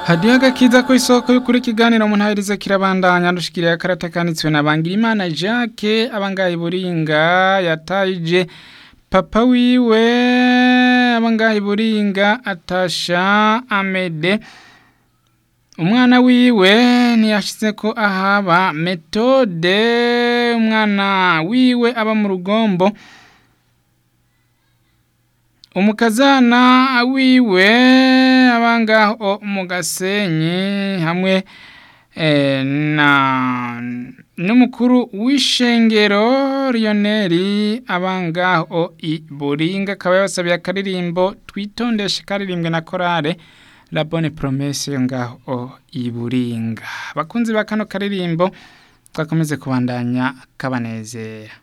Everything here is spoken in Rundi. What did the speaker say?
hadiyo agakiza ko isoko y'ukuri ikiganiro mu ntahiriza kirabandanya dushikiriye akarata kanditswe na Bangirimana Jacques abangaye buringa yatayije papa wiwe abangaye buringa atasha Amede umwana wiwe ntiyashize ko ahaba metode umwana wiwe aba mu rugombo umukazana wiwe abangaho mu gasenyi hamwe na n'umukuru w'ishengero Lionel abangaho i Buringa akaba yabasabiye akaririmbo twitondeshe karirimbwe na korale La Bonne Promesse yo ngaho i Buringa bakunzi ba kano karirimbo twakomeze kubandanya kabanezera